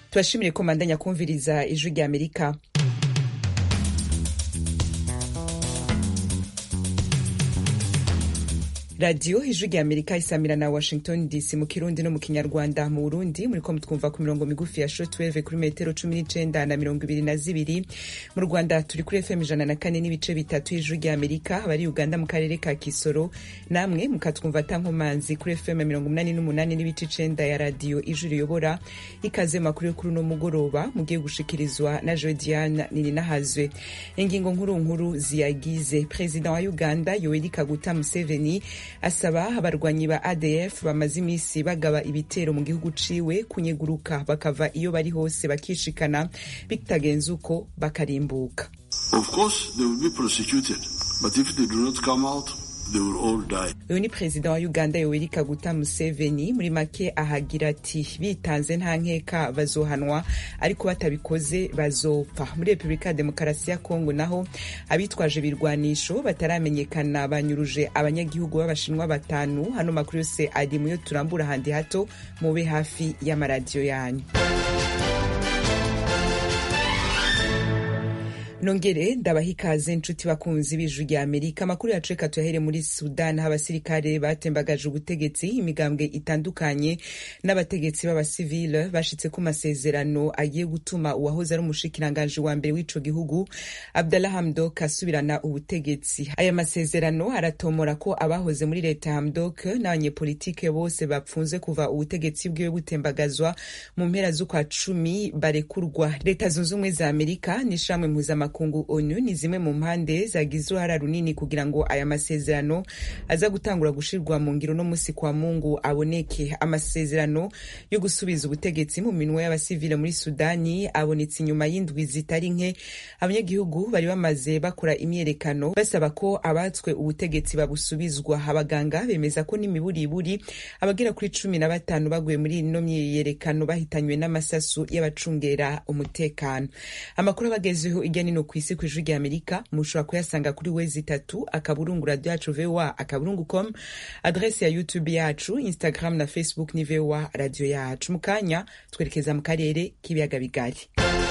tubashimire ko mandanya kumviriza ijwi rya amerika radiyo ijwi rya amerika isamira na washington dc mu kirundi no mu kinyarwanda mu burundi muriko mutwumva ku mirongo migufi ya shortwave kuri metero cumi n'icenda na mirongo ibiri na zibiri mu rwanda turi kuri fm ijana na kane n'ibice bitatu y'ijwi rya amerika abari uganda mu karere ka kisoro namwe mukatwumva tankomanzi kuri fm mirongo umunani n'umunani n'ibice icenda ya radiyo ijwi riyobora ikaze makuru yo kuri uno mugoroba mugiye gushikirizwa na jodiane nininahazwe ingingo nkuru nkuru ziyagize perezida wa uganda yoweri kaguta museveni asaba abarwanyi ba adf bamaze iminsi bagaba ibitero mu gihugu ciwe kunyeguruka bakava iyo bari hose bakishikana bitagenze uko bakarimbuka Of course, they will be prosecuted, but if they do not come out, they will all die. uyu ni perezida wa uganda yoweri kaguta museveni muri make ahagira ati bitanze nta nkeka bazohanwa ariko batabikoze bazopfa muri repubulika ya demokarasi ya kongo naho abitwaje ibirwanisho bataramenyekana banyuruje abanyagihugu b'abashinwa batanu hano makuru yose ari muyo turambura handi hato mube hafi y'amaradiyo yanyu nongere ndabaha ikaze nshuti bakunzi b'ijwi rya amerika amakuru yacu reka tuyahere muri sudan aho abasirikare batembagaje ubutegetsi imigambwe itandukanye n'abategetsi b'abasivile bashitse ku masezerano agiye gutuma uwahoze ari umushikiranganji wa mbere w'ico gihugu abdallah hamdok asubirana ubutegetsi aya masezerano aratomora ko abahoze muri leta hamdok n'abanyepolitike bose bapfunze kuva ubutegetsi bwiwe butembagazwa mu mpera z'ukwa cumi barekurwa leta zunze ubumwe za amerika n'ishamwe mpuzamahanga makungu onu ni zimwe mu mpande zagize uruhara runini kugira ngo aya masezerano aza gutangura gushirwa mu ngiro no musi kwa mungu aboneke amasezerano yo gusubiza ubutegetsi mu minwe y'abasivile muri sudani abonetse inyuma y'indwi zitari nke abanyagihugu bari bamaze bakora imyerekano basaba ko abatswe ubutegetsi babusubizwa abaganga bemeza ko n'imiburiburi abagera kuri cumi na batanu baguye muri ino myiyerekano bahitanywe n'amasasu y'abacungera umutekano amakuru abagezeho ijya nino ku isi ku ijwi rya amerika mushobora kuyasanga kuri wezi itatu akaburungu radio yacu voa akaburungu com adrese ya youtube yacu instagram na facebook ni voa radio yacu mu kanya twerekeza mu karere k'ibiyaga bigari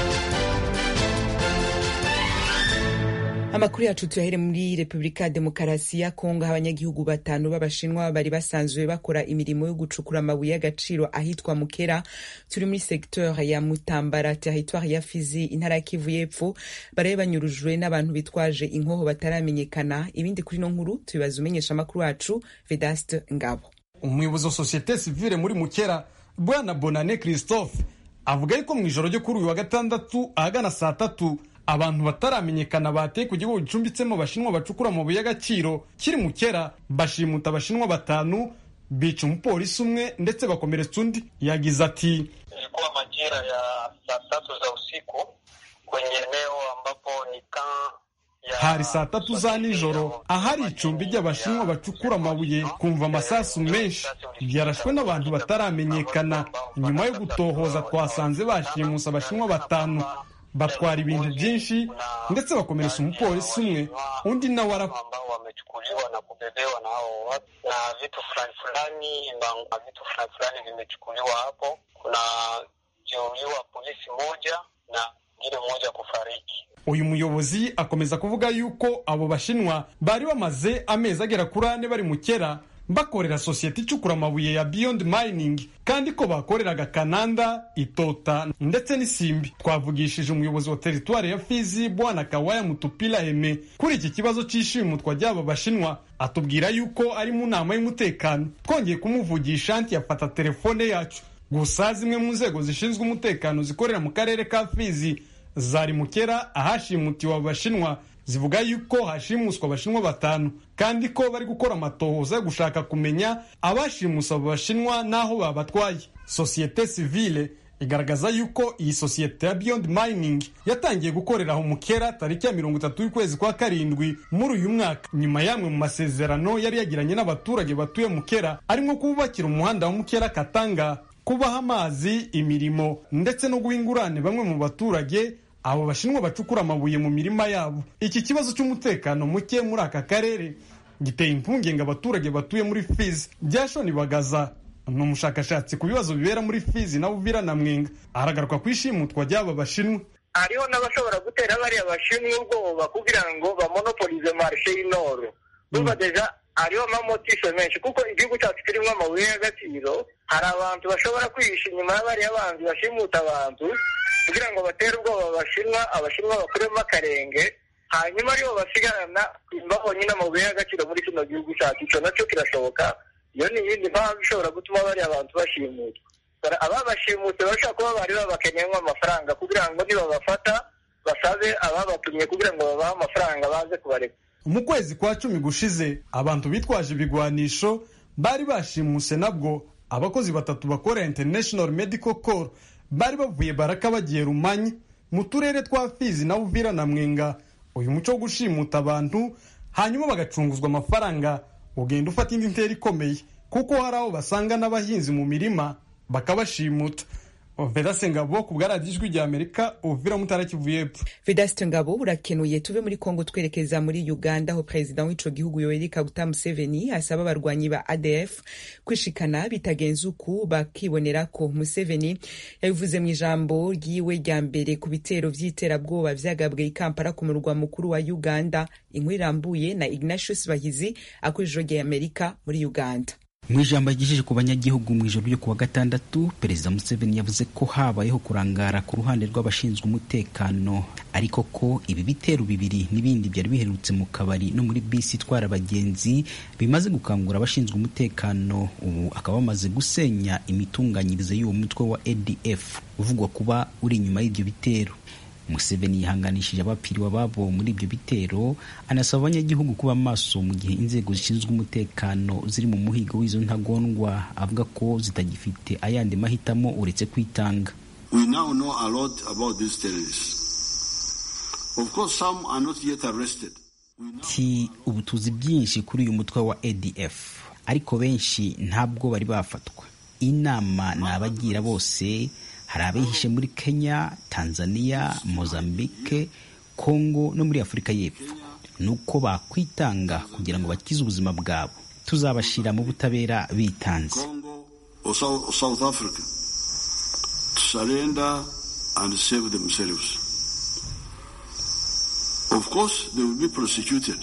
amakuru yacu tuyahere muri repubulika ya demokarasi ya kongo aho abanyagihugu batanu b'abashinwa bari basanzwe bakora imirimo yo gucukura amabuye y'agaciro ahitwa mukera turi muri secteur ya mutambara territoire ya fizi intara ya kivu y'epfo baraye banyurujwe n'abantu bitwaje inkoho bataramenyekana ibindi kuri no nkuru tubibaza umenyesha amakuru wacu vedaste ngabo umuyobozi wa sosiyete sivile muri mukera bwana bonane christophe avuga yuko mu ijoro ryo kuri uyu wa gatandatu ahagana saa tatu abantu bataramenyekana bateye ku gihugu gicumbitsemo abashinwa bacukura amabuye y'agaciro kiri mu kera bashimuta abashinwa batanu bica umupolisi umwe ndetse bakomeretsa undi yagize ati ilikuwa majira ya saa tatu za usiku kwenye eneo ambapo ni hari saa tatu za nijoro ahari icumbi ry'abashinwa bacukura amabuye kumva amasasu menshi byarashwe n'abantu bataramenyekana nyuma yo gutohoza twasanze bashimuse abashinwa batanu batwara ibintu byinshi ndetse bakomeretsa umupolisi umwe undi nawe arapfa ambao wamechukuliwa na kubebewa na hao watu na vitu fulani fulani na vitu fulani fulani vimechukuliwa hapo. Kuna jeruhiwa polisi moja na mwingine mmoja kufariki. uyu muyobozi akomeza kuvuga yuko abo bashinwa bari bamaze amezi agera kuri ane bari mu kera bakorera sosiyete icukura amabuye ya Beyond Mining kandi ko bakoreraga Kananda, Itota ndetse n'Isimbi. Twavugishije umuyobozi wa teritwari ya Fizi Bwana Kawaya Mutupila Heme kuri iki kibazo cy'ishimutwa ry'aba bashinwa atubwira yuko ari mu nama y'umutekano. Twongeye kumuvugisha anti yafata telefone yacu, gusa zimwe mu nzego zishinzwe umutekano zikorera mu karere ka Fizi zari mukera ahashimutiwe abo bashinwa zivuga yuko hashimuswa abashinwa batanu kandi ko bari gukora amatohoza yo gushaka kumenya abashimusa abo bashinwa n'aho babatwaye sosiyete sivile igaragaza yuko iyi sosiyete ya Beyond Mining yatangiye gukorera aho mukera tariki ya mirongo itatu y'ukwezi kwa karindwi muri uyu mwaka nyuma y'amwe mu masezerano yari yagiranye n'abaturage batuye mukera arimo kububakira umuhanda wa mukera katanga kubaha amazi imirimo ndetse no guha ingurane bamwe mu baturage abo bashinwa bacukura amabuye mu mirima yabo iki kibazo cy'umutekano muke muri aka karere giteye impungenge abaturage batuye muri fizi byashoni bagaza ni umushakashatsi ku bibazo bibera muri fizi na uvira na mwenga aragaruka ku ishimutwa ry'aba bashinwa hariho n'abashobora gutera bariya bashinwa ubwoba kugira ngo bamonopolize marishe y'inoro urumva deja hariho amamotisho menshi kuko igihugu cyacu kirimo amabuye y'agaciro hari abantu bashobora kwihisha inyuma y'abariya banzi bashimuta abantu kugira ngo batere ubwoba abashinwa abashinwa bakuremo akarenge hanyuma aribo basigarana babonye n'amabuye y'agaciro muri kino gihugu cyacu icyo nacyo kirashoboka iyo ni iyindi mpamvu ishobora gutuma bariya bantu bashimutwa ababashimutse bashobora kuba bari babakeneyemo amafaranga kugira ngo nibabafata basabe ababatumye kugira ngo babahe amafaranga baze kubareka mu kwezi kwa cumi gushize abantu bitwaje ibigwanisho bari bashimuse nabwo abakozi batatu bakorera international medical corps bari bavuye baraka bagiye rumanyi mu turere twa fizi na uvira na mwenga uyu muco wo gushimuta abantu hanyuma bagacunguzwa amafaranga ugenda ufata indi ntera ikomeye kuko hari aho basanga n'abahinzi mu mirima bakabashimuta vedase ngabo ku bwaradiyo ijwi rya amerika uvira mutara kivu y'epfo vedasite ngabo urakenuye tuve muri kongo twerekeza muri uganda aho perezida w'ico gihugu yoweri kaguta museveni asaba abarwanyi ba adf kwishikana bitagenze uku bakibonera ko museveni yabivuze mu ijambo ryiwe rya mbere ku bitero vy'iterabwoba vyagabwe i kampala ku murwa mukuru wa uganda inkuru irambuye na ignatius bahizi akoresheje rya amerika muri uganda mu ijambo yagejeje ku banyagihugu mu ijoro ryo kuwa gatandatu perezida museveni yavuze ko habayeho kurangara ku ruhande rw'abashinzwe umutekano ariko ko ibi bitero bibiri n'ibindi byari biherutse mu kabari no muri bisi itwara abagenzi bimaze gukangura abashinzwe umutekano ubu akaba bamaze gusenya imitunganyirize y'uwo mutwe wa adf uvugwa kuba uri inyuma y'ibyo bitero museveni yihanganishije abapfiriwe ababo muri ibyo bitero anasaba abanyagihugu kuba maso mu gihe inzego zishinzwe umutekano ziri mu muhigo w'izo ntagondwa avuga ko zitagifite ayandi mahitamo uretse kwitanga We now know a lot about these terrorists. Of course, some are not yet arrested. ti ubu tuzi byinshi kuri uyu mutwe wa adf ariko benshi ntabwo bari bafatwa inama ni abagira bose hari abihishe muri kenya tanzania mozambique congo no muri afurika y'epfo ni uko bakwitanga kugira ngo bakize ubuzima bwabo tuzabashyira mu butabera bitanze Congo or South, South Africa to surrender and save themselves. Of course, they will be prosecuted,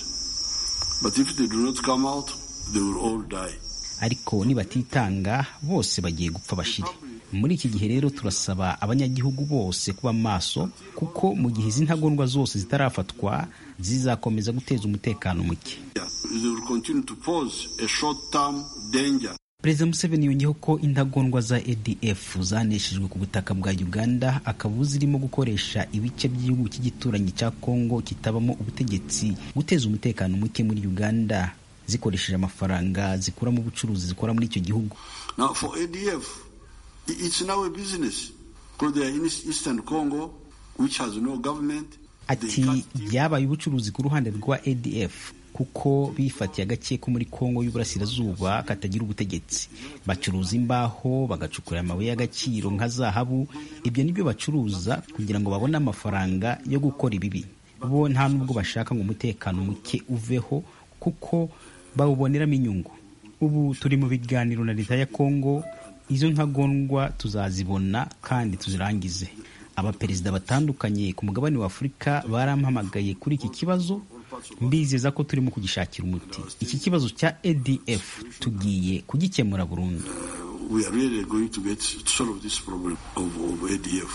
but if they do not come out, they will all die. ariko nibatitanga bose bagiye gupfa bashire muri iki gihe rero turasaba abanyagihugu bose kuba maso kuko mu gihe izi ntagondwa zose zitarafatwa zizakomeza guteza umutekano muke Yeah, They will continue to pose a short-term danger perezida museveni yongeyeho ko intagondwa za adf zaneshejwe ku butaka bwa uganda akaba zirimo gukoresha ibice by'igihugu cy'igituranyi cya kongo kitabamo ubutegetsi guteza umutekano muke muri uganda zikoresheje amafaranga zikura mu bucuruzi zikora muri icyo gihugu Now, for ADF, i- it's now a business because they are in East- Eastern Congo, which has no government. They ati can't steal. byabaye ubucuruzi ku ruhande rwa adf kuko bifatiye agace ko muri kongo y'uburasirazuba katagira ubutegetsi bacuruza imbaho bagacukura amabuye y'agaciro nka zahabu ibyo nibyo bacuruza kugira ngo babone amafaranga yo gukora ibibi bo nta nubwo bashaka ngo umutekano muke uveho kuko bawuboneramo inyungu ubu turi mu biganiro na leta ya kongo izo ntagondwa tuzazibona kandi tuzirangize abaperezida batandukanye ku mugabane wa afurika barampamagaye kuri iki kibazo mbizeza ko turimo kugishakira umuti iki kibazo cya adf tugiye kugikemura burundu we are really going to get to solve this problem of, of ADF.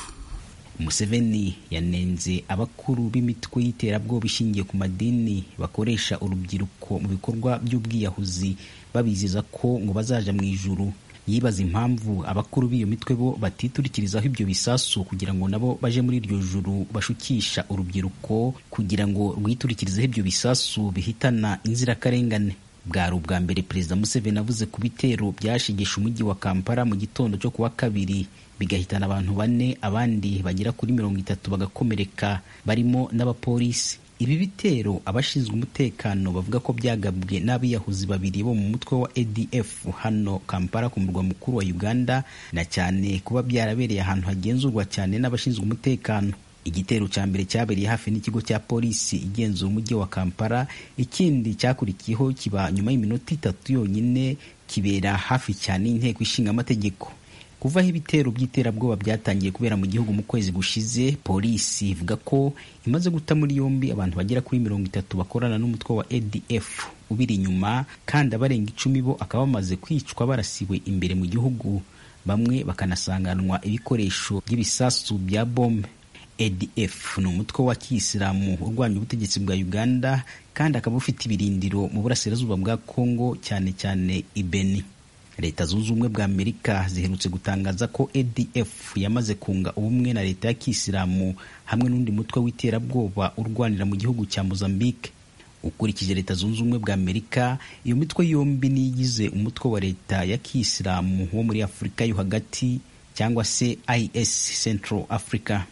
museveni yanenze abakuru b'imitwe y'iterabwoba ishingiye ku madini bakoresha urubyiruko mu bikorwa by'ubwiyahuzi babizeza ko ngo bazaja mu ijuru yibaza impamvu abakuru b'iyo mitwe bo batiturikirizaho ibyo bisasu kugira ngo nabo baje muri iryo juru bashukisha urubyiruko kugira ngo rwiturikirizeho ibyo bisasu bihitana inzirakarengane bwari ubwa mbere perezida museveni avuze ku bitero byashigisha umujyi wa kampala mu gitondo cyo kuwa kabiri bigahitana abantu bane abandi bagera kuri mirongo itatu bagakomereka barimo n'abapolisi ibi bitero abashinzwe umutekano bavuga ko byagabwe n'abiyahuzi babiri bo mu mutwe wa adf hano kampala ku murwa mukuru wa uganda na cyane kuba byarabereye ahantu hagenzurwa cyane n'abashinzwe umutekano igitero cya mbere cyabereye hafi n'ikigo cya polisi igenzura umujyi wa kampala ikindi cyakurikiyeho kiba nyuma y'iminota itatu yonyine kibera hafi cyane y'inteko ishinga amategeko kuva aho ibitero by'iterabwoba byatangiye kubera mu gihugu mu kwezi gushize polisi ivuga ko imaze guta muri yombi abantu bagera kuri mirongo itatu bakorana n'umutwe wa adf ubiri inyuma kandi abarenga icumi bo akaba bamaze kwicwa barasiwe imbere mu gihugu bamwe bakanasanganwa ibikoresho by'ibisasu bya bombe adf ni umutwe wa kiyisilamu urwanya ubutegetsi bwa uganda kandi akaba ufite ibirindiro mu burasirazuba bwa congo cyane cyane ibeni leta zunze ubumwe bwa amerika ziherutse gutangaza ko adf yamaze kunga ubumwe na leta ya kisilamu hamwe n'undi mutwe w'iterabwoba urwanira mu gihugu cya mozambique ukurikije leta zunze ubumwe bwa amerika iyo mitwe yombi niyigize umutwe wa leta ya kisilamu wo muri afurika yo hagati cyangwa se is central africa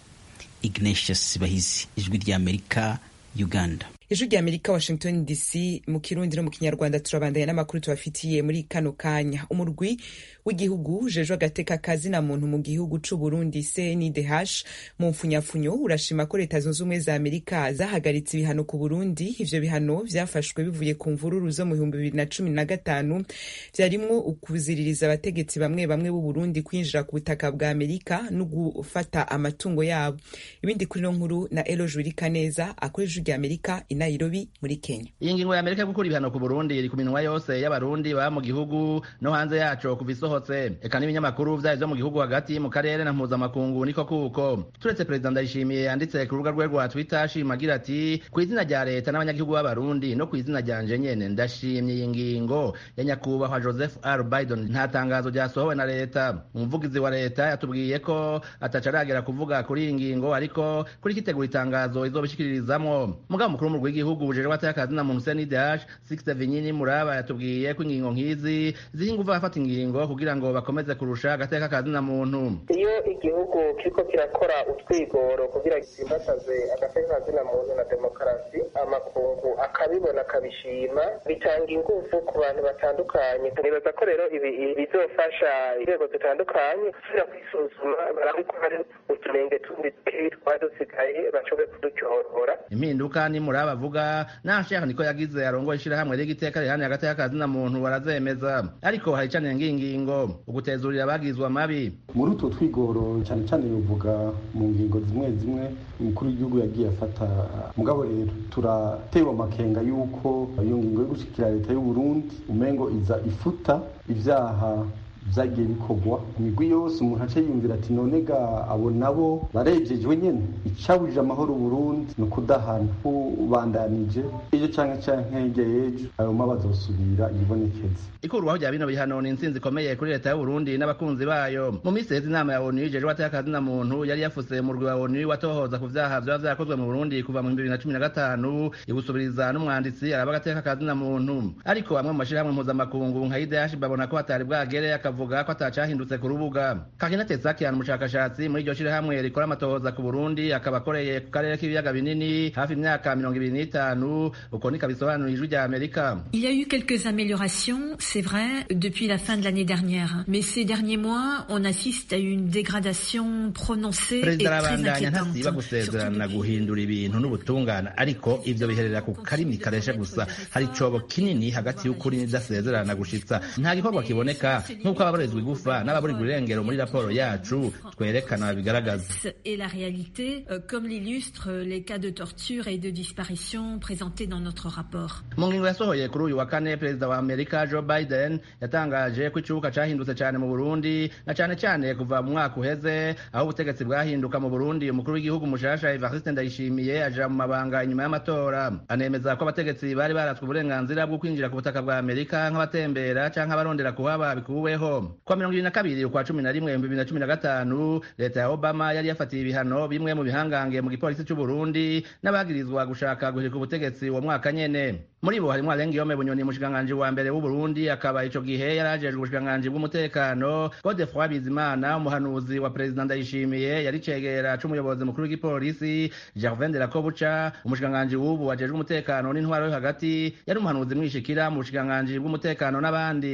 ignatius bahizi ijwi rya amerika uganda ijwi rya amerika washington dc mu kirundi no mu kinyarwanda turabandanya n'amakuru tubafitiye muri kano kanya umurwi w'igihugu ujejwe agateka kazina muntu mu gihugu c'u burundi cndh mu mfunyafunyo urashima ko leta zunze ubumwe za amerika zahagaritse ibihano ku burundi ivyo bihano vyafashwe bivuye ku mvururu zo mu bihumbi bibiri na cumi na gatanu vyarimwo ukuziririza abategetsi bamwe bamwe b'u burundi kwinjira ku butaka bwa amerika no gufata amatungo yabo ibindi kuri no nkuru na eloge wirikaneza akora ijwi rya amerika Nairobi muri Kenya. Iyi ngingo ya Amerika yo gukura ibihano ku Burundi iri ku minwa yose y'abarundi baba mu gihugu no hanze yaco kuva isohotse. Eka n'ibinyamakuru vyayo vyo mu gihugu hagati mu karere na mpuzamakungu niko kuko. Turetse Perezida Ndayishimiye yanditse ku rubuga rwe rwa Twitter ashimagira ati ku izina rya leta n'abanyagihugu b'abarundi no ku izina ryanje nyene ndashimye iyi ngingo ya nyakubahwa Joseph R. Biden nta tangazo ryasohowe na leta. Umuvugizi wa leta yatubwiye ko ataca aragera kuvuga kuri iyi ngingo ariko kuri kitegura itangazo izobishikiririzamwo. Mugabo mukuru mu rw'igihugu bujejwe atakazi na muntu CNDH Sixte Vinyini Muraba yatubwiye ko ingingo nk'izi ziha inguvu abafata ingingo kugira ngo bakomeze kurusha agateka kazi na muntu iyo igihugu kiriko kirakora utwigoro kugira gitsimbataze agateka kazi na muntu na demokarasi amakungu akabibona akabishima bitanga inguvu ku bantu batandukanye nibaza ko rero ibi bizofasha inzego zitandukanye gusubira kwisuzuma barabe ko hari uturenge tundi twari dusigaye bashobore kudutyorora impinduka ni muraba bavuga nta sheha niko yagize arongoye ishirahamwe ry'igiteka rihani hagati y'akazi na muntu barazemeza ariko hari cane ngingingo ugutezurira abagizwe amabi muri utwo twigoro cyane cyane bivuga mu ngingo zimwe zimwe umukuru w'igihugu yagiye afata mugabo rero turatewe amakenga y'uko iyo ngingo yo gushikira leta y'u Burundi umengo iza ifuta ivyaha vyagiye bikorwa imigwi yose umuntu aca yiyumvira ati none ga abo nabo barejejwe nyene icabujije amahoro Burundi ni ukudahana ubandanije ejo canke canke hirya y'ejo ayo ma bazosubira yibonekeza ikurwaho rya bino bihano ni intsinzi ikomeye kuri leta y'u Burundi n'abakunzi bayo mu minsi heza inama ya ONU ijejwe atakazi na muntu yari yafuse mu rwa ONU watohoza ku vyaha vyoba vyakozwe mu Burundi kuva mu 2015 igusubiriza n'umwanditsi araba agateka kazi na muntu ariko bamwe mu mashirahamwe mpuzamakungu nka IDH babona ko hatari bwagere akavuga ko atacahindutse ku rubuga Kakina Tetsakian umushakashatsi muri iryo shirahamwe rikora amatohoza ku Burundi akaba akoreye ku karere k'ibiyaga binini hafi imyaka mirongo ibiri n'itanu uko niko bisobanura ijwi rya Amerika Il y a eu quelques améliorations, c'est vrai, depuis la fin de l'année dernière. Mais ces derniers mois, on assiste à une dégradation prononcée et perezida très arabandanya inquiétante. ntasiba gusezerana guhindura ibintu n'ubutungane ariko ivyo biherera ku karimi kareshe gusa hari icobo kinini hagati y'ukuri n'idasezerana gushitsa nta gikorwa kiboneka nk'uko ababurizwa igufa n'ababurirwa irengero muri raporo yacu twerekana bigaragaza Et la réalité, euh, comme l'illustrent les cas de torture et de disparition présentés dans notre rapport. mu ngingo yasohoye kuri uyu wa kane perezida wa amerika joe biden yatangaje ko icubuka cahindutse cane mu burundi na cane cane kuva mu mwaka uheze aho ubutegetsi bwahinduka mu burundi umukuru w'igihugu mushasha evariste ndayishimiye aja mu mabanga inyuma y'amatora anemeza ko abategetsi bari baratswe uburenganzira bwo kwinjira ku butaka bwa amerika nk'abatembera canke abarondera kuhaba bikuweho kwa mirongo ibiri na kabiri ukwa cumi na rimwe ibihumbi bibiri na cumi na gatanu leta ya obama yari yafatiye ibihano bimwe mu bihangange mu gipolisi c'uburundi n'abagirizwa gushaka guhirika ubutegetsi uwo mwaka nyene muri bo harimwo alengiyome bunyoni umushikiranganji wa mbere w'uburundi akaba ico gihe yari ajejwe ubushikiranganji bw'umutekano godefroi bizimana umuhanuzi wa perezida ndayishimiye yari cegera c'umuyobozi mukuru w'igipolisi gervain de la kobuca umushikiranganji w'ubu ajejwe umutekano n'intwaro yo hagati yari umuhanuzi mwishikira mu bushikiranganji bw'umutekano n'abandi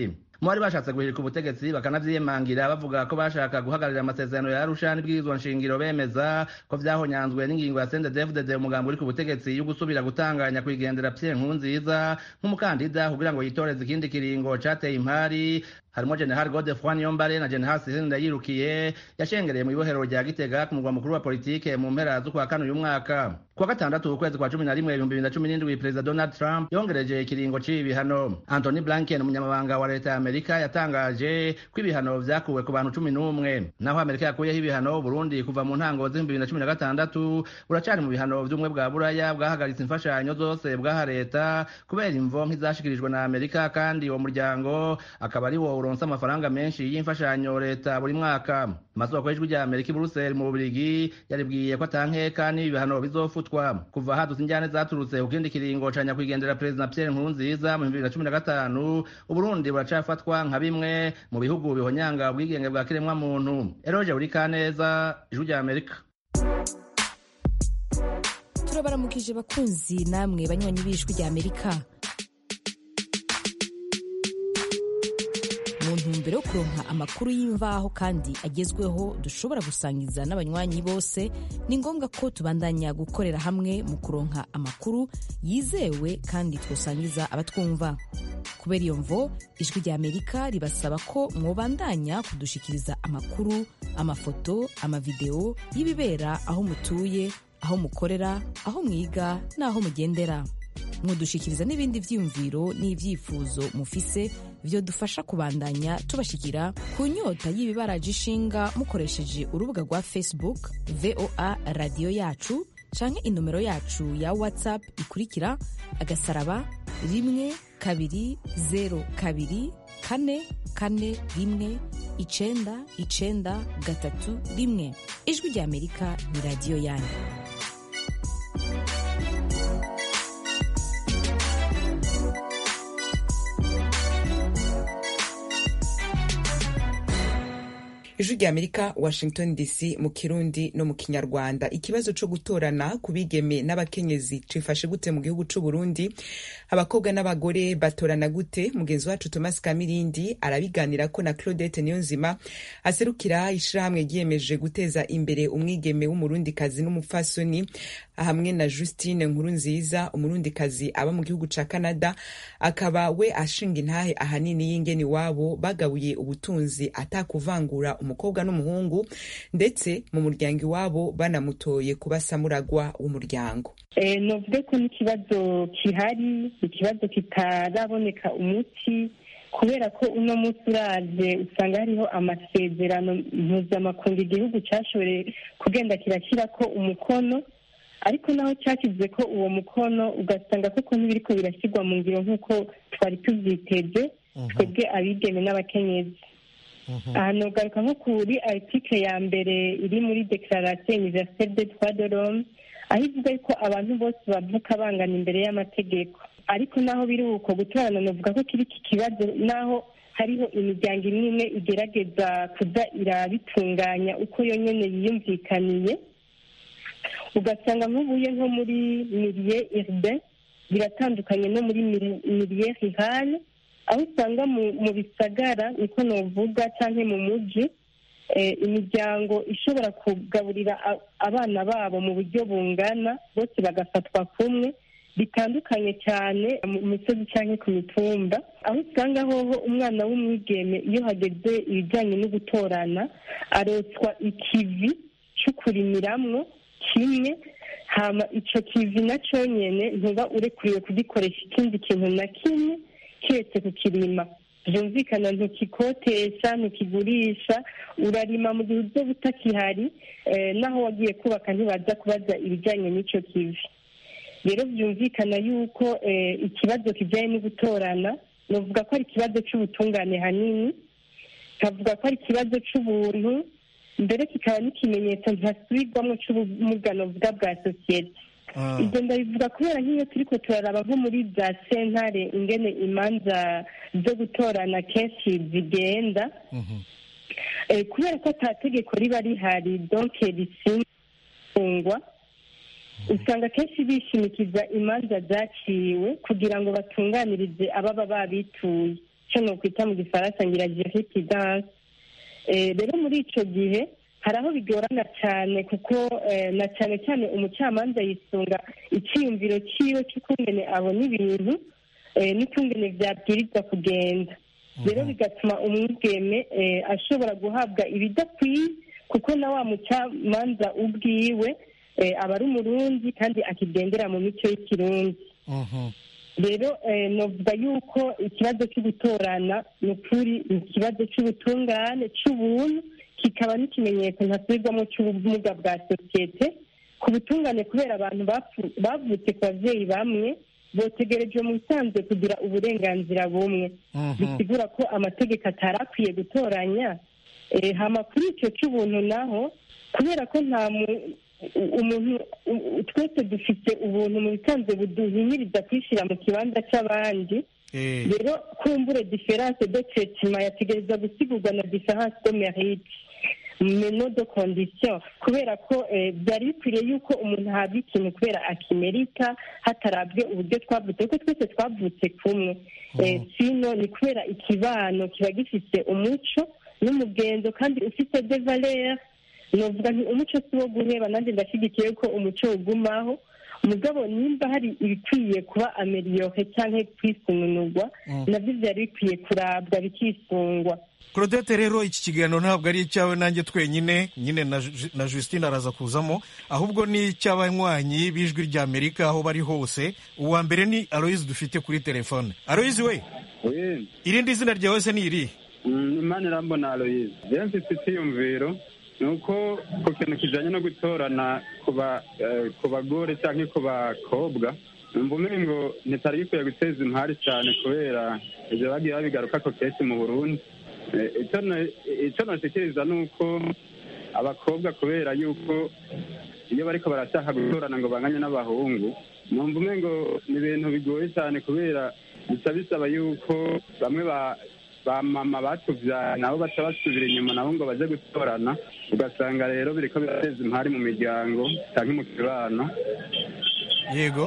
mu bari bashatse guhirika ubutegetsi bakanavyiyemangira bavuga ko bashaka guhagararira amasezerano ya arusha n'ibwirizwa nshingiro bemeza ko vyahonyanzwe n'ingingo ya sendedefdd umugambi uri ku butegetsi yo gusubira gutanganya kwigendera pierre nkurunziza nk'umukandida kugira ngo yitoreze ikindi kiringo cateye impari harimo general godefroy niyombare na general sisine ndayirukiye yashengereye mu ibohero rya gitega ku murwa mukuru wa politike mu mpera z'ukwa kane uyu mwaka kuwa gatandatu ukwezi kwa cumi na rimwe ibihumbi bibiri na cumi n'indwi perezida donald trump yongereje ikiringo c'ibi bihano anthony blinken umunyamabanga wa leta ya amerika yatangaje ko ibihano vyakuwe ku bantu cumi n'umwe naho amerika yakuyeho ibihano burundi kuva mu ntango z'ibihumbi bibiri na cumi na gatandatu buracari mu bihano vy'ubumwe bwa buraya bwahagaritse imfashanyo zose bwaha leta kubera imvo nk'izashikirijwe na amerika kandi uwo muryango akaba ari wo uronse amafaranga menshi y'imfashanyo leta buri mwaka amasoko y'ijwi rya amerika i buruseli mu bubirigi yaribwiye ko atankeka n'ibi bihano bizofutwa kuva hadutse injyane zaturutse ku kindi kiringo ca nyakwigendera perezida pierre nkurunziza mu bibiri na cumi na gatanu uburundi buracafatwa nka bimwe mu bihugu bihonyanga ubwigenge bwa kiremwa muntu eroje buri kaneza ijwi rya amerika turabaramukije bakunzi namwe banywanyi b'ijwi rya amerika mu ntumbero yo kuronka amakuru y'imvaho kandi agezweho dushobora gusangiza n'abanywanyi bose ni ngombwa ko tubandanya gukorera hamwe mu kuronka amakuru yizewe kandi twosangiza abatwumva kubera iyo mvo ijwi rya amerika ribasaba ko mwobandanya kudushikiriza amakuru amafoto amavideo y'ibibera aho mutuye aho mukorera aho mwiga n'aho mugendera mudushikiriza n'ibindi vyiyumviro n'ivyifuzo mufise vyo dufasha kubandanya tubashikira ku nyota y'ibibaraje ishinga mukoresheje urubuga rwa facebook voa radiyo yacu canke inomero yacu ya whatsapp ikurikira agasaraba rimwe kabiri zero kabiri kane kane rimwe icenda icenda gatatu rimwe ijwi rya amerika ni radiyo yanyu ijwi rya amerika washington dc mu kirundi no mu kinyarwanda ikibazo co gutorana ku bigeme n'abakenyezi cifashe gute mu gihugu c'u burundi abakobwa n'abagore batorana gute mugenzi wacu thomas kamirindi arabiganirako na claudette niyonzima aserukira ishirahamwe ryiyemeje guteza imbere umwigeme w'umurundikazi n'umupfasoni hamwe na justine nkurunziza umurundikazi aba mu gihugu ca canada akaba we ashinga intahe ahanini y'ingeni wabo bagabuye ubutunzi atakuvangura umukobwa n'umuhungu ndetse mu muryango iwabo banamutoye kuba samuragwa w'umuryango novuge ko n'ikibazo kihari ikibazo kitaraboneka umuti kubera ko uno munsi uraje usanga hariho amasezerano mpuzamakungu igihugu cyashoboye kugenda kirashyirako umukono ariko naho cyashyize ko uwo mukono ugasanga koko ntibiriko birashyirwa mu ngiro nk'uko twari tubyiteze twebwe abigeme n'abakenyezi aha nogaruka nko kuri article ya mbere iri muri declaration universelle des droits de l'homme aho ivuga yuko abantu bose bavuka bangana imbere y'amategeko ariko naho biri uko gutorana novuga ko kiri iki kibazo naho hariho imiryango imwe imwe igerageza kuza irabitunganya uko yo nyene yiyumvikaniye ugasanga nk'ubuye nko muri mirie urbain biratandukanye no muri mirie rurale aho usanga mu bisagara niko novuga cyangwa mu muji imiryango ishobora kugaburira abana babo mu buryo bungana bose bagafatwa kumwe bitandukanye cyane mu misozi cyangwa ku mitumba aho usanga hoho umwana w'umwigeme iyo hageze ibijyanye no gutorana arotswa ikivi cyo kurimiramwo kimwe hama icyo kivi na nyine ntuba urekuriwe kugikoresha ikindi kintu na kimwe keretse kukirima byumvikana ntukikotesha ntukigurisha urarima mu gihe uzo utakihari naho wagiye kubaka ntibaza kubaza ibijyanye n'icyo kivi rero byumvikana yuko ikibazo kijyanye no gutorana navuga ko ari ikibazo cy'ubutungane hanini nkavuga ko ari ikibazo cy'ubuntu mbere kikaba n'ikimenyetso ntasubirwamo cy'ubumugano bwa bwa sosiyete ibyo ndabivuga kubera nk'iyo turi ko turaraba nko muri za sentare ingene imanza zo gutorana kenshi zigenda kubera ko ata tegeko riba rihari donke risingwa usanga kenshi bishimikiza imanza zaciwe kugira ngo batunganirize ababa babituye icyo nokwita mu gifaransa ngira jurididanse rero muri icyo gihe hari aho bigorana cyane kuko na cyane cyane umucamanza yisunga icyiyumviro cyiwe cy'ukungene abona ibintu n'ukungene byabwirizwa kugenda rero bigatuma umwigeme ashobora guhabwa ibidakwiye kuko na wa mucamanza ubwiwe aba ari umurundi kandi akigendera mu mico y'ikirundi rero navuga yuko ikibazo cyo gutorana ni ukuri ni ikibazo cy'ubutungane cy'ubuntu kikaba n'ikimenyetso ntasubirwamo cy'ubumuga bwa sosiyete ku butungane kubera abantu bavutse ku babyeyi bamwe botegereje mu bisanzwe kugira uburenganzira bumwe bisigura ko amategeko atari akwiye gutoranya hama kuri icyo cy'ubuntu naho kubera ko nta umuntu twese dufite ubuntu mu bisanzwe buduhimiriza kwishyira mu kibanza cy'abandi rero kumbure diferanse de traitement yategereza gusigurwa na diferanse de merite meno de condition kubera ko byari bikwiriye yuko umuntu ahabwa ikintu kubera akimerika hatarabwe uburyo twavutse kuko twese twavutse kumwe sino ni kubera ikibano kiba gifite umuco n'umugenzo kandi ufite de valeur novuga nti umuco si wo guheba nanjye ndashyigikiye ko umuco ugumaho mugabo nimba hari ibikwiye kuba ameliyore cyangwa kwisununurwa nabyo byari bikwiye kurabwa bikisungwa claudette rero iki kiganiro ntabwo ari icyawe nanjye twenyine nyine na Justine araza kuzamo ahubwo ni icy'abanywanyi b'ijwi rya amerika aho bari hose uwa mbere ni aloyizi dufite kuri telefone aloyizi we irindi zina ryawe se ni iri imana irambona aloyizi rero mfite icyiyumviro ni uko ku kintu kijyanye no gutorana ku bagore cyangwa ku bakobwa numva umengo ntitari gikwiye guteza impari cyane kubera ibyo bagiye babigaruka ko kenshi mu burundi icyo nashikiriza ni uko abakobwa kubera yuko iyo bariko barashaka gutorana ngo banganye n'abahungu numva umengo ni ibintu bigoye cyane kubera bica bisaba yuko bamwe ba ba mama batuvyaye nabo baca basubira inyuma nabo ngo baje gutorana ugasanga rero biriko birateza impari mu miryango canke mu kibano yego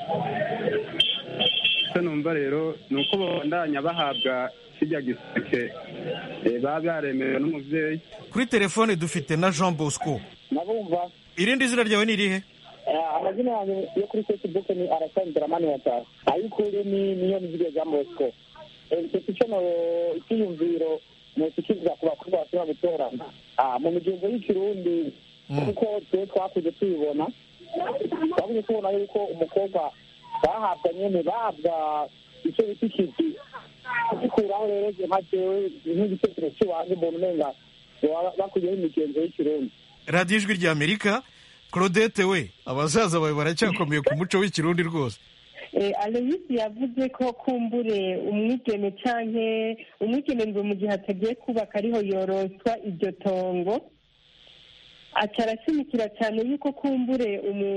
icyo numva rero ni uko babandanya bahabwa kirya giseke baba byaremewe n'umuvyeyi kuri telefone dufite na jean bosco nabumva irindi zina ryawe ni irihe amazina yanjye yo kuri facebook ni arasanzira mani watara ayikuri ni niyo mizige jean bosco mfite icyo icyiyumviro ntikikiriza ku bakobwa bashobora gutorana mu migenzo y'ikirundi kuko twe twakuze tubibona twabuze tubona yuko umukobwa bahabwa nyene bahabwa icyo bita ikizi kugikuraho rero nka jewe nk'igitekerezo cy'iwanjye mbona umenga bakuyeho imigenzo y'ikirundi radiyo ijwi rya amerika claudette we abasaza bawe baracyakomeye ku muco w'ikirundi rwose aloyisi yavuze ko kumbure umwigeme canke umwigeme ngo mu gihe atagiye kubaka ariho yoroswa iryo tongo aca arashimikira cyane yuko kumbure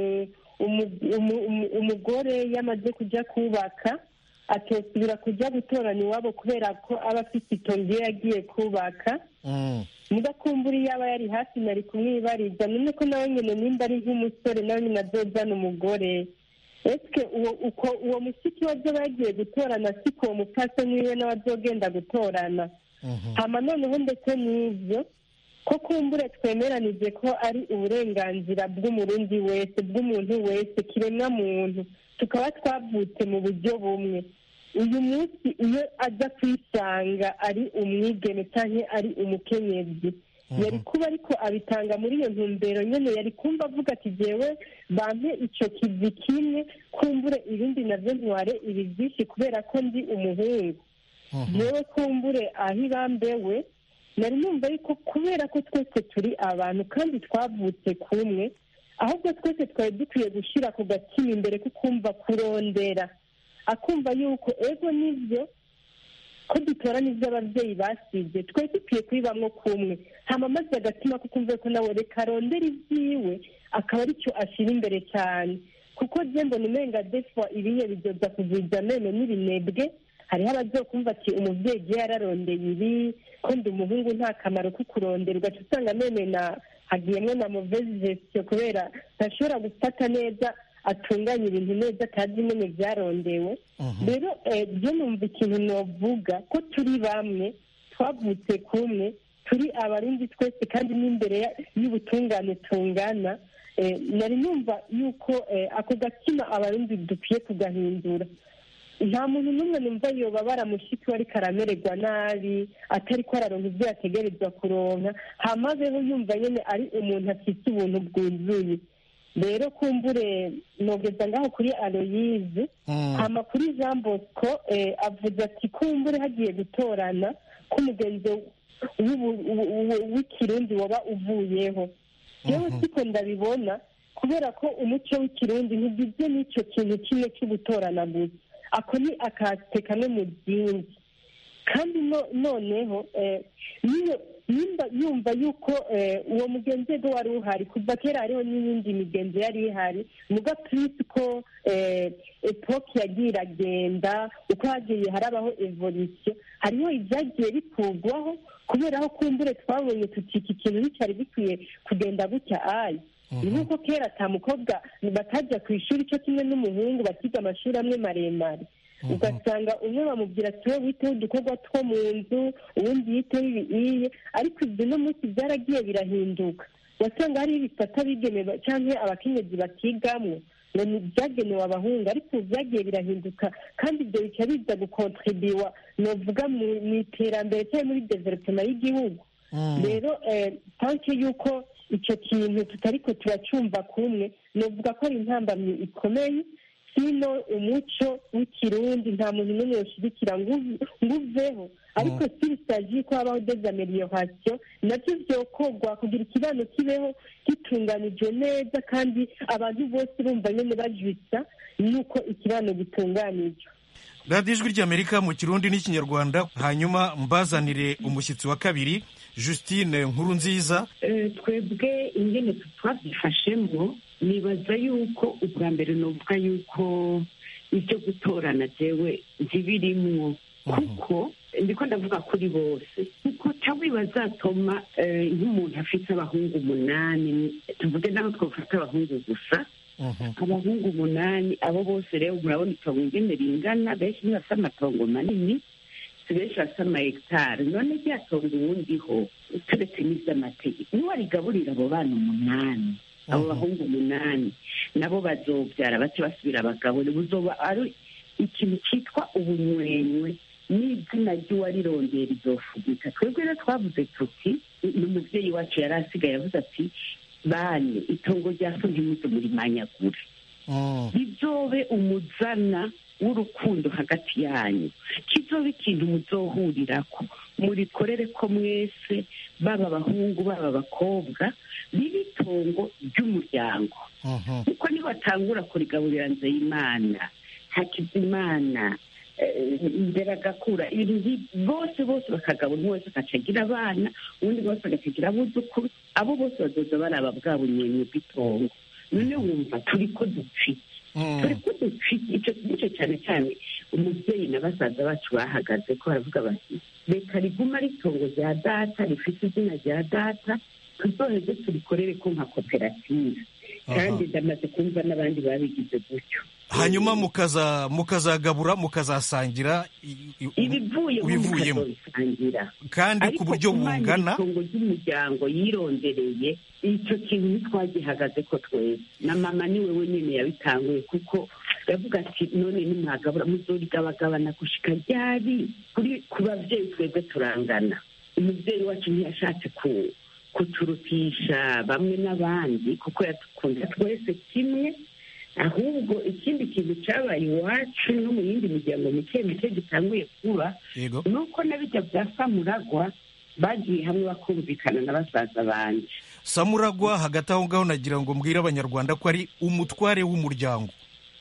umugore yamaze kujya kubaka atosubira kujya gutorana iwabo kubera ko aba afite itongo iyo yagiye kubaka muga kumbura iyo aba yari hafi nari kumwibariza none ko nawe nyine nimba ari nk'umusore nawe nyine azozana umugore ese uko uwo mushiki we azoba yagiye gutorana siko uwo mupfasoni wiwe nawe azogenda gutorana hama noneho ndetse n'ibyo ko kumbure twemeranije ko ari uburenganzira bw'umurundi wese bw'umuntu wese kiremwa muntu tukaba twavutse mu buryo bumwe uyu munsi iyo aza kwisanga ari umwigeme cyangwa ari umukenyezi yari kuba ariko abitanga muri iyo ntumbero nyine yari kumva avuga ati jyewe bampe icyo kizi kimwe kumbure ibindi nabyo ntware ibi byinshi kubera ko ndi umuhungu yewe kumbure aho ibambewe nari numva ariko kubera ko twese turi abantu kandi twavutse kumwe ahubwo twese twari dukwiye gushyira ku gatima imbere ko kumva kurondera akumva yuko ego nibyo ko dutora n'ibyo ababyeyi basibye twari dukwiye kubibamo kumwe hama maze agatima ko kumva ko nawe reka arondera ibyiwe akaba aricyo ashyira imbere cyane kuko jembo ni umenga defwa ibiye bidoda kugwiza none n'ibinebwe hariho abazokumva ati umubyeyi igihe yararondeye ibi ko ndi umuhungu nta kamaro ko kurondera ugaca usanga none na hagiyemo na muvezi gestion kubera ntashobora gufata neza atunganya ibintu neza atazi nyine byarondewe rero byo numva ikintu novuga ko turi bamwe twavutse kumwe turi abarundi twese kandi n'imbere y'ubutungane tungana nari numva yuko ako gatima abarundi dukwiye kugahindura nta muntu n'umwe numva yoba baramushiki we ariko aramererwa nabi atari ko araronka ibyo yategerezwa kuronka hamazeho yumva nyine ari umuntu afite ubuntu bwuzuye rero kumbure nogeza ngaho kuri aloyize hama kuri jean bosco avuze ati kumbure hagiye gutorana k'umugenzi w'ikirundi waba uvuyeho yewe siko ndabibona kubera ko umuco w'ikirundi ntugizwe n'icyo kintu kimwe cyo gutorana gusa ako ni akate kamwe mu byinshi kandi noneho nimba yumva yuko uwo mugenzi we wari uhari kuva kera hariho n'iyindi migenzo yari ihari muga purisi ko epoke yagiye iragenda uko hagiye harabaho evolisiyo hariho ibyagiye bikurwaho kubera aho kumbure twabonye tuti iki kintu nticyari gikwiye kugenda gutya ayi ni nk'uko kera ata mukobwa batajya ku ishuri cyo kimwe n'umuhungu bakiga amashuri amwe maremare ugasanga umwe bamubwira ati wowe witeho udukorwa two mu nzu ubundi yiteho ibiye ariko ibyo no munsi byaragiye birahinduka wasanga hariho ibisata bigenewe cyangwa abakenyezi bakigamwo ngo ni byagenewe abahungu ariko ubu byagiye birahinduka kandi ibyo bica biza gukontribiwa novuga mu iterambere cyangwa muri developema y'igihugu rero tanke y'uko icyo kintu tutari ko turacyumva kumwe novuga ko ari intambamyi ikomeye sino umuco w'ikirundi nta muntu n'umwe ushyigikira ngo uveho ariko sirisaji ko habaho dezamelioration nabyo byokorwa kugira ikibano kibeho gitunganijwe neza kandi abantu bose bumva nyine bajwitsa nuko ikibano gitunganijwe radiyo ijwi ry'amerika mu kirundi n'ikinyarwanda hanyuma mbazanire umushyitsi wa kabiri justine nkuru nziza twebwe ingene twabyifashemo nibaza yuko ubwa mbere nuvuga yuko ibyo gutorana jewe ntibirimwo kuko ndiko ndavuga kuri bose kuko cyangwa bazatuma nk'umuntu afite abahungu umunani tuvuge naho twafata abahungu gusa abahungu umunani abo bose rero murabona itongo ingene ringana benshi ntibafite amatongo manini si benshi bafite amahegitari none rya tongo uwundiho turetse n'iby'amategeko niwe arigaburira abo bana umunani abo bahungu umunani nabo bazobyara bace basubira abagabo buzoba ari ikintu cyitwa ubunywenywe n'izina ry'uwarirondera izofugika twebwe rero twavuze tuti ni umubyeyi wacu yari asigaye avuze ati bane itongo rya so ntimuze murimanyagure bizobe umuzana w'urukundo hagati yanyu kizobe ikintu muzohurirako murikorere ko mwese baba abahungu baba abakobwa ribe itongo ry'umuryango kuko nibatangura kurigaburira nzeyimana hakizimana imbere agakura ibintu bose bose bakagabura umwe wese agaca agira abana ubundi bose agacagira abuzukuru abo bose bazoza baraba bwa bunyeni bw'itongo none wumva turi ko dupfike turi ko dupfike icyo nicyo cyane cyane umubyeyi na basaza bacu bahagaze ko baravuga bati reka riguma ari itongo rya data rifite izina rya data tuzoheze turikorere ko nka koperative kandi ndamaze kumva n'abandi babigize gutyo hanyuma mukaza mukazagabura mukazasangira ibivuyemo kandi ku buryo bungana itongo ry'umuryango yirondereye icyo kintu ntitwagihagaze ko twese na mama ni we wenyine yabitanguye kuko yavuga ati none nimwagabura muzorigabagabana gushika ryari kuri ku babyeyi twebwe turangana umubyeyi wacu ntiyashatse ku kuturutisha bamwe n'abandi kuko yadukunda twese kimwe ahubwo ikindi kintu cyabaye iwacu no mu yindi miryango mike mike gitanguye kuba ni uko na bijya bya samuragwa bagiye hamwe bakumvikana na basaza banje samuragwa hagati aho ngaho nagira ngo mbwire abanyarwanda ko ari umutware w'umuryango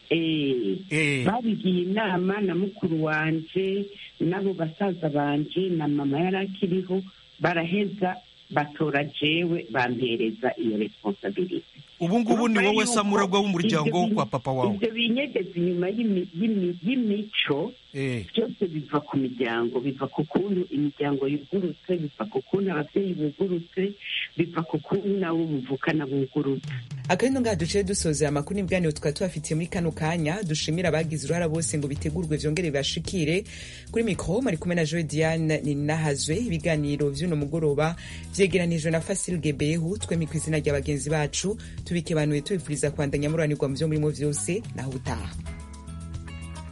babigiye inama na mukuru wanje n'abo basaza banje na mama yari akiriho baraheza batora jewe bampereza iyo responsabilite ubu ngubu ni Urumva wowe yuko samuragwa w'umuryango ibyo wo bi- kwa papa wawe ibyo binyegeza inyuma y'imi- y'imi- y'imico Eh. byose biva ku miryango biva ku kuntu imiryango yugurutse biva ku kuntu ababyeyi bugurutse biva ku kuntu nabo muvukana bugurutse akarino ngaha duciye dusozera amakuru n'ibiganiro tukaba tubafitiye muri kano kanya dushimira abagize uruhara bose ngo bitegurwe vyongere bibashikire kuri mikro mari kumwe na joe diane ninahazwe ibiganiro vy'uno mugoroba vyegeranijwe na fasil gebehu twemi kw'izina rya bagenzi bacu tubikebanuye tubifuriza kwandanya mururanirwa mu vyo murimo vyose naho utaha